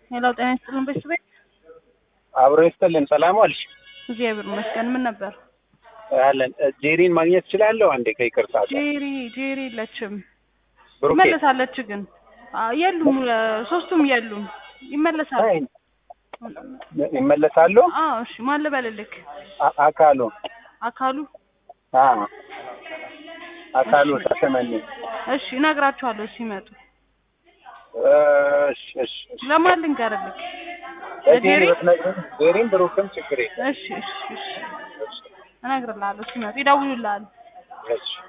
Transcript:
ሌላው ጤና ይስጥልን ቤተሰቤት አብሮ ይስጥልን። ሰላም ዋልሽ? እግዚአብሔር ይመስገን። ምን ነበር? አለን ጄሪን ማግኘት እችላለሁ? አንዴ ከይቅርታ ጋር ጄሪ ጄሪ የለችም። ብሩኬ ትመለሳለች ግን አ- የሉም እ፣ ሶስቱም የሉም። ይመለሳሉ። አይ፣ ይመለሳሉ። አዎ እሺ። ማን ልበልልክ? አ- አካሉ አካሉ አ አካሉ ተሰመኝ። እሺ፣ እነግራችኋለሁ ሲመጡ። እሺ እሺ እሺ። ለማን ልንገርልክ? ጄሪ ጄሪ? ብትነግሪኝ ጄሪን ብሩክም ችግር የለም። እሺ እሺ እሺ፣ እነግርልሃለሁ ሲመጡ ይደውሉልሃል። እሺ